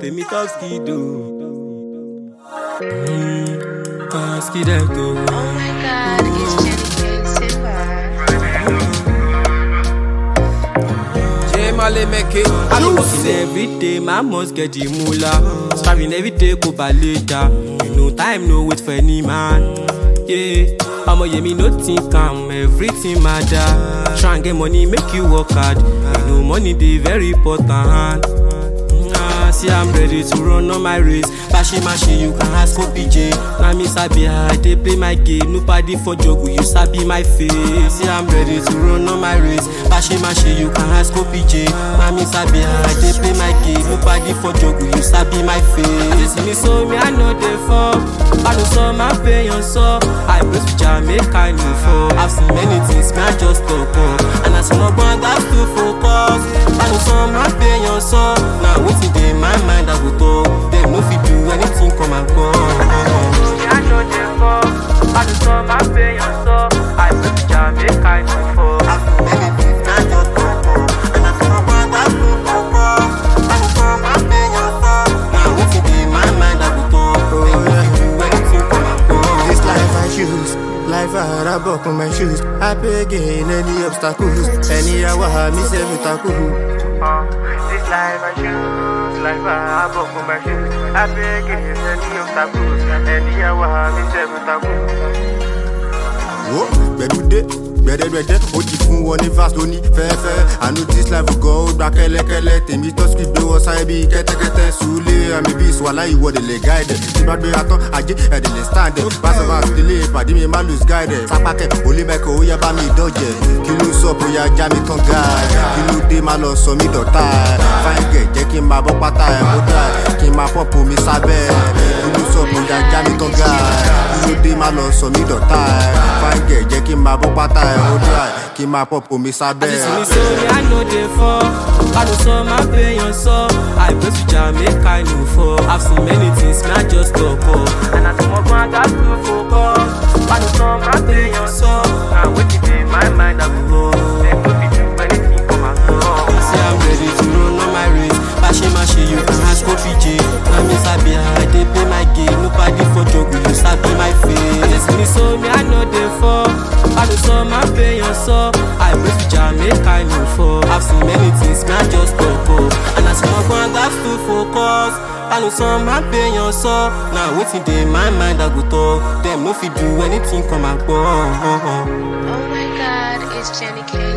pè mí top skido. Top skido. Oh my god, it's Jenny K. Silva. J Male make it. I be working every day, my must get the moolah. Striving every day, go later. You know time, no wait for any man. Yeah, I'ma yeah me no think I'm everything matter. Try and get money, make you work hard. You know money dey very important. Ah, see I'm ready to run on my race. Bashi mashi, you can ask OPJ. Now me sabi how I dey play my game. Nobody for joke, you sabi my face. See I'm ready to run on my race. Bashi mashi, you can ask OPJ. Now me sabi how I dey play my game. Nobody for joke, you sabi my face. As you see me so me I know they fall. I know some my pain on so. I press with Jamaica new fall. I've seen many things, me I just talk up. And I see no one that's to focus. I know some my pain on so. Now waiting dey my mind I go talk. Them no fit do anything come and go. I know they fall. I know some my pain on so. I press with Jamaica new fall. I've seen many things, me I just talk up. And I see no one that's to focus. I know some my pain on so. Now waiting dey my mind I go talk. Them no fit do anything come and go. This life I choose, life I had I buckle my shoes. I pay again any obstacles, any hour I miss every tackle. Uh, this life I choose, life I buckle my shoes. I beg against any obstacles, any hour I miss every taboo. Wo gbẹdúdé gbẹdẹgbẹdẹ ó ti fún wọn ní verse lóní fẹ́ẹ́fẹ́ àánú this life gan ó gba kẹ́lẹ́kẹ́lẹ́ tèmi tó script gbé wọn sáré bíi kẹ́tẹ́kẹ́tẹ́ sùúlé àmì bíi ìsúwàlá ìwọ́de lè guide tí bá gbéra tán ajé ẹ̀dẹ̀ lè stand ẹ̀ pass over délé ìpàdé mi má lose guide ẹ̀ sápákẹ́ olè mẹ́kọ̀ ó yẹ bá mi dọ̀jẹ̀ kí ló sọ bóyá já mi tán guide kí ló dé má lọ sọ mí dọ̀tá ẹ̀ fine girl jẹ́ kí n máa bọ́ pátá ẹ̀ mo dá ẹ̀ kí n máa pọ́pù mi sábẹ́ ẹ̀ kí ló sọ bóyá já mi tán guide kí ló dé má lọ sọ mí dọ̀tá ẹ̀ fine girl jẹ́ kí n máa bọ́ pátá ẹ̀ mo dá ẹ̀ kí n máa pọ́pù mi sábẹ́ As you see ẹ̀. me so me I know they fall. I know some my pain on so. I pray to Jamaica I know fall. I've seen many things, me I just talk up. And I see my one got to focus. I know some my pain on so. Now waiting in my mind I go. Them no fit do anything for my soul. See I'm ready to run on my race. Bashi mashi you can ask OPJ. Now me sabi how I dey play my game. Nobody for joke, you sabi my face. As you see me so me I know they fall. I know some my pain on so. I pray to Jamaica I know fall. I've seen many things, me I just talk up. And I see my one got to focus. I know some my pain on so. Now waiting dey my mind I go talk. Them no fit do anything come and go. Oh my god, it's Jenny K.